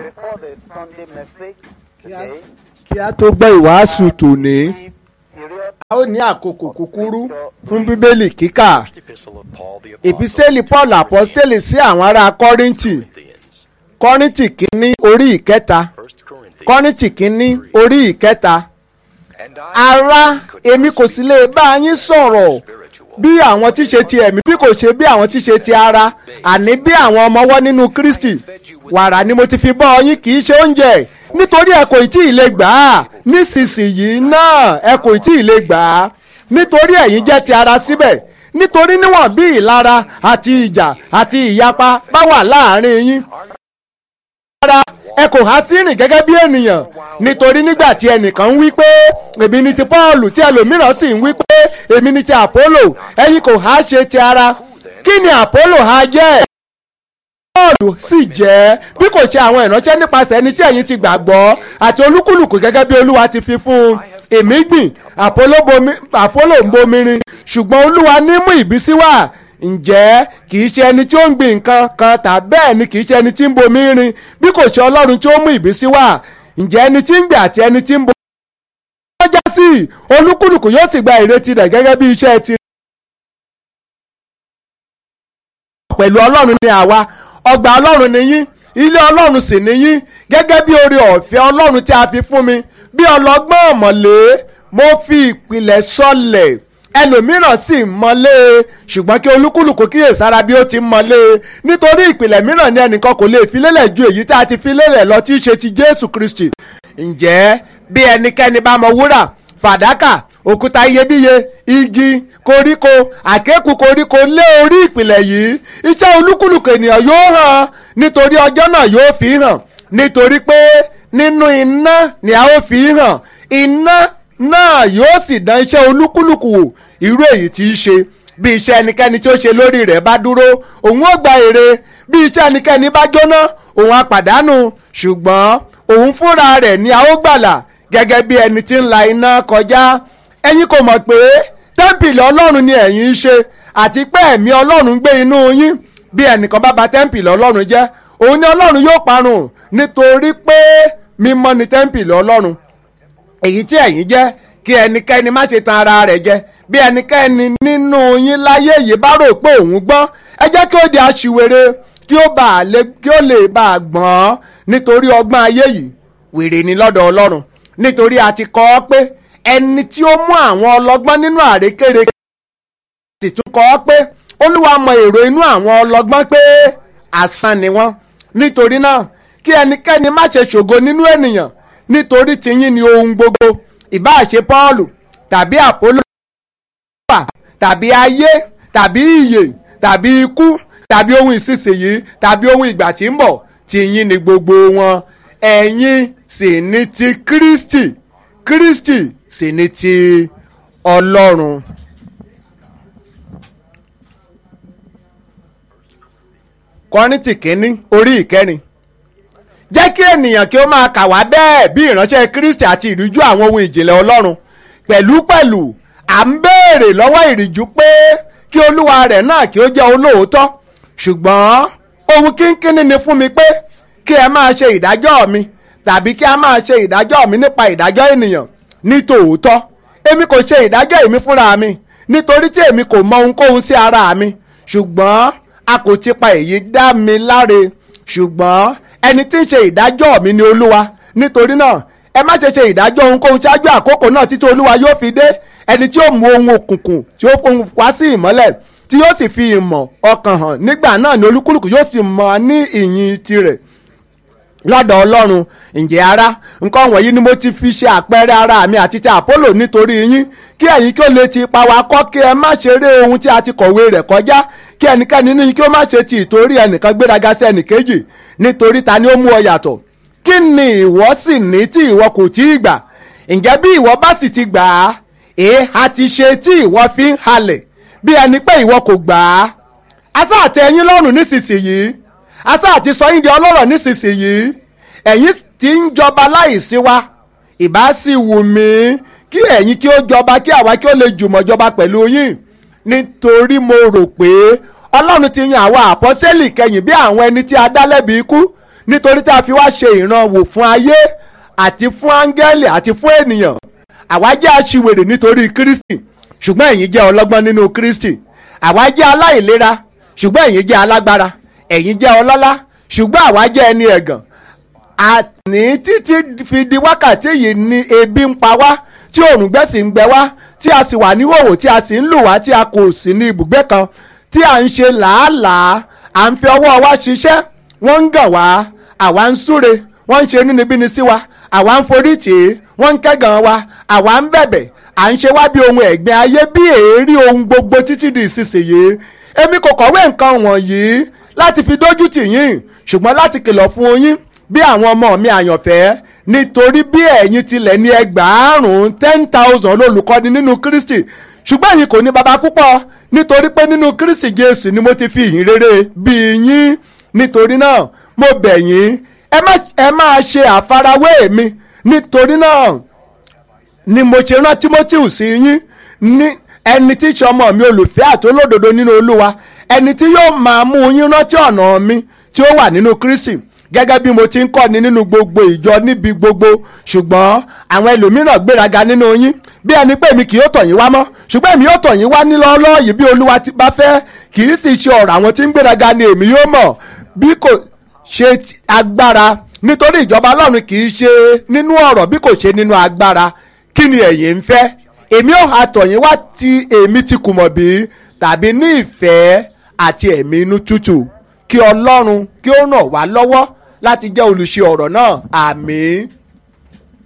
Before the Sunday message today, kí a tó gbọ́ ìwàásù tòní brief period a ó ní àkókò kúkúrú fún bíbélì kíkà Epistle of Paul the Apostle ìpísẹ́lì paul apọ́sítélì sí àwọn ará kọ́ríńtì Corinthians. kọ́ríńtì kínní orí ìkẹta First Corinthians. kọ́ríńtì kínní orí ìkẹta And I ará èmi kò sì lè bá yín sọ̀rọ̀ bí àwọn tí ṣe ti ẹ̀mí bí kò ṣe bí àwọn tí ṣe ti ara àní bí àwọn ọmọ ọwọ́ nínú kristi wàrà ni mo ti fi bọ́ yín kì í ṣe oúnjẹ nítorí ẹ kò tí ì lè gbà á nísinsìnyí náà ẹ kò tí ì lè gbà á nítorí ẹ̀yin jẹ́ ti ara síbẹ̀ nítorí níwọ̀n bí ìlara àti ìjà àti ìyapa bá wà láàrin yín rárá ẹ kò há sí rìn gẹ́gẹ́ bí ènìyàn nítorí nígbà tí ẹnìkan ń wí pé èmi ni ti paul tí ẹlòmíràn sì ń wí pé èmi ni ti apollo ẹ̀yin kò há ṣe ti ara kí ni apollo há jẹ́ paul sì jẹ́ bí kò ṣe àwọn ìránṣẹ́ nípasẹ̀ ẹni tí ẹ̀yin ti gbàgbọ́ àti olúkúlùkù gẹ́gẹ́ bí olúwa ti fi fún un èmi gbìn apollo bomi- apollo ń bomirin ṣùgbọ́n olúwa ní mú ìbísí wá ǹjẹ́ kì í ṣe ẹni tí ó ń gbìn nǹkan kan tàbí bẹ́ẹ̀ ni kì í ṣe ẹni tí ń bomi rin bí kò ṣe ọlọ́run tí ó mú ìbísí wá ǹjẹ́ ẹni tí ń gbìn àti ẹni tí ń bomi rin já sí olúkúlùkù yóò sì gba ìrètí rẹ̀ gẹ́gẹ́ bí iṣẹ́ ti pẹ̀lú ọlọ́run ni àwa ọgbà ọlọ́run ni yín ilé ọlọ́run sì ni yín gẹ́gẹ́ bí oore ọ̀fẹ́ ọlọ́run tí a fi fún mi bí ọlọ́gbọ́n ọ̀mọ̀lé mo fi ìpìlẹ̀ sọlẹ̀ ẹlòmíràn sì mọ́lé ṣùgbọ́n kí olúkúlùkù kíyèsára bí ó ti mọ́lé nítorí ìpìlẹ̀ mìíràn ni ẹnìkan kò lè fi lélẹ̀ ju èyí tá a ti fi lélẹ̀ lọ tí í ṣe ti jésù kristi ǹjẹ́ bí ẹnikẹ́ni bá mọ wúrà fàdákà òkúta iyebíye igi koríko àkékù koríko lé orí ìpìlẹ̀ yìí iṣẹ́ olúkúlùkù ènìyàn yóò hàn nítorí ọjọ́ náà yóò fi hàn nítorí pé nínú iná ni a ó fi hàn iná náà yóò sì dán iṣẹ́ olúkúlùkù wò irú èyí tí í ṣe bí iṣẹ́ ẹnikẹ́ni tí ó ṣe lórí rẹ̀ bá dúró òun ó gba èrè bí iṣẹ́ ẹnikẹ́ni bá jóná òun á pàdánù ṣùgbọ́n òun fúnra rẹ̀ ni a ó gbàlà gẹ́gẹ́ bí ẹni tí ń la iná kọjá ẹ̀yin kò mọ̀ pé tẹ́ḿpìlì ọlọ́run ni ẹ̀yin ń ṣe àti pé ẹ̀mí ọlọ́run gbé inú yín bí ẹnìkan bá ba tẹ́ḿpìlì ọlọ́run jẹ́ òun ni ọlọ́run yóò parun nítorí pé mímọ́ ni tẹ́ḿpìlì ọlọ́run èyí tí ẹ̀yin jẹ́ kí ẹnikẹ́ni má ṣe tan ara rẹ̀ jẹ bí ẹnikẹ́ni nínú yín láyé yìí bá rò pé òun gbọ́n ẹ jẹ́ kí ó di aṣiwèrè kí ó bá a lè kí ó lè bá a gbọ́n nítorí ọgbọ́n ayé yìí wèrè ni lọ́dọ̀ ọlọ́run nítorí a ti kọ́ ọ pé ẹni tí ó mú àwọn ọlọ́gbọ́n nínú àrékérekè sì tún kọ́ ọ pé olúwa mọ èrò inú àwọn ọlọ́gbọ́n pé asán ni wọ́n nítorí náà kí ẹnikẹ́ni má ṣe ṣògo nínú ènìyàn nítorí tiyín ni ohun gbogbo ìbáà ṣe Pọ́ọ̀lù tàbí Àpólò wà tàbí ayé tàbí ìyè tàbí ikú tàbí ohun ìsinsìnyí tàbí ohun ìgbà tí ń bọ̀ tiyín ni gbogbo wọn ẹ̀yin sì ni ti Kristi Kristi sì ni ti Ọlọ́run. Kọ́ríńtì kínní orí ìkẹrin jẹ́ kí ènìyàn kí ó máa kà wá bẹ́ẹ̀ bí ìránṣẹ́ Kristi àti ìríjú àwọn ohun ìjìnlẹ̀ Ọlọ́run pẹ̀lúpẹ̀lú à ń béèrè lọ́wọ́ ìríjú pé kí olúwa rẹ̀ náà kí ó jẹ́ olóòótọ́ ṣùgbọ́n ohun kínkínní ni fún mi pé kí ẹ máa ṣe ìdájọ́ mi tàbí kí a máa ṣe ìdájọ́ mi nípa ìdájọ́ ènìyàn ní tòótọ́ èmi kò ṣe ìdájọ́ èmi fúnra mi nítorí tí èmi kò mọ ohunkóhun sí ara mi ṣùgbọ́n a kò ti pa èyí dá mi láre ṣùgbọ́n ẹni tí ń ṣe ìdájọ́ mi ni olúwa nítorí náà ẹ má ṣe ṣe ìdájọ́ ohunkóhun ṣáájú àkókò náà títí olúwa yóò fi dé ẹni tí ó mú ohun òkùnkùn tí ó fohùn wá sí ìmọ́lẹ̀ tí yóò sì fi ìmọ̀ ọkàn hàn nígbà náà ni olúkúlùkù yóò sì mọ̀ ní ìyìn tirẹ̀ lọ́dọ̀ ọlọ́run ǹjẹ́ ara nǹkan wọ̀nyí ni mo ti fi ṣe àpẹẹrẹ ara mi àti ti àpólò nítorí yín kí ẹ̀yin kí ó lè ti pa wá kọ́ kí ẹ má ṣeré ohun tí a ti kọ̀wé rẹ̀ kọjá kí ẹnikẹ́ni nínú yín kí ó má ṣe ti ìtorí ẹnìkan gbéraga sí ẹnìkejì nítorí ta ni ó mú ọ yàtọ̀ kí ni ìwọ sì ní tí ìwọ kò tí ì gbà ǹjẹ́ bí ìwọ bá sì ti gbà á èé a ti ṣe tí ìwọ fi ń halẹ̀ bí ẹni pé ìwọ kò gbà á asá àtẹ ẹ̀yin lọ́rùn nísinsìnyí asá àti sọ yín di ọlọ́rọ̀ nísinsìnyí ẹ̀yin tí ń jọba láìsí wa ìbá sì wù mí kí ẹ̀yin kí ó jọba kí àwa kí ó lè jùmọ̀ jọba pẹ̀lú yín nítorí mo rò pé ọlọ́run ti yan àwọn àpọ́sẹ́lì kẹyìn bí àwọn ẹni tí a dá lẹ́bi ikú nítorí tá a fi wá ṣe ìrànwọ́ fún ayé àti fún áńgẹ́lì àti fún ènìyàn àwa jẹ́ aṣiwèrè nítorí Kristi ṣùgbọ́n ẹ̀yin jẹ́ ọlọ́gbọ́n nínú Kristi àwa jẹ́ aláìlera ṣùgbọ́n ẹ̀yin jẹ́ alágbára ẹ̀yin jẹ́ ọlọ́lá ṣùgbọ́n àwa jẹ́ ẹni ẹ̀gàn àní títí fi di wákàtí yìí ni ebi ń pa wá tí òrùngbẹ́ sì ń gbẹ wá tí a sì wà níhòòhò tí a sì ń lù wá tí a kò sí ní ibùgbé kan tí à ń ṣe làálàá à ń fi ọwọ́ wa ṣiṣẹ́ wọ́n ń gàn wá àwa ń súre wọ́n ń ṣe inúnibíni sí wa àwa ń forí tì í wọ́n ń kẹ́gàn wa àwa ń bẹ̀bẹ̀ à ń ṣe wá bí ohun ẹ̀gbin ayé bí èérí ohun gbogbo títí di ìsinsìnyí èmi kò kọ̀wé nǹkan wọ̀nyí láti fi dójú tì yín ṣùgbọ́n láti kìlọ̀ fún yín bí àwọn ọmọ mi àyànfẹ́ nítorí bí ẹ̀yin tilẹ̀ ní ẹgbàárùn-ún ten thousand olùkọ́ni nínú Kristi ṣùgbọ́n ẹ̀yin kò ní baba púpọ̀ nítorí pé nínú Kristi Jésù ni mo ti fi ìhìn rere bí yín nítorí náà mo bẹ̀ yín ẹ má ẹ máa ṣe àfarawé mi nítorí náà ni mo ṣe rán Timothy sí yín ní ẹni tí í ṣe ọmọ mi olùfẹ́ àti olódodo nínú Olúwa ẹni tí yóò máa mú yín rántí ọ̀nà mi tí ó wà nínú Kristi gẹ́gẹ́ bí mo ti ń kọ́ni nínú gbogbo ìjọ níbi gbogbo ṣùgbọ́n àwọn ẹlòmíràn gbéraga nínú yín bí ẹni pé èmi kì yóò tọ̀ yín wá mọ́ ṣùgbọ́n èmi yóò tọ̀ yín wá nílọ́ọ́lọ́ yìí bí Olúwa ti bá fẹ́ kì í sì ṣe ọ̀rọ̀ àwọn tí ń gbéraga ni èmi yóò mọ̀ bí kò ṣe agbára nítorí ìjọba Ọlọ́run kì í ṣe nínú ọ̀rọ̀ bí kò ṣe nínú agbára kí ni ẹ̀yin ń fẹ́ èmi ò ha tọ̀ yín wá tí èmi ti kùmọ̀ bí tàbí ní ìfẹ́ àti ẹ̀mí inú tútù kí Ọlọ́run kí ó ràn wá lọ́wọ́ láti jẹ́ olùṣe ọ̀rọ̀ náà àmín.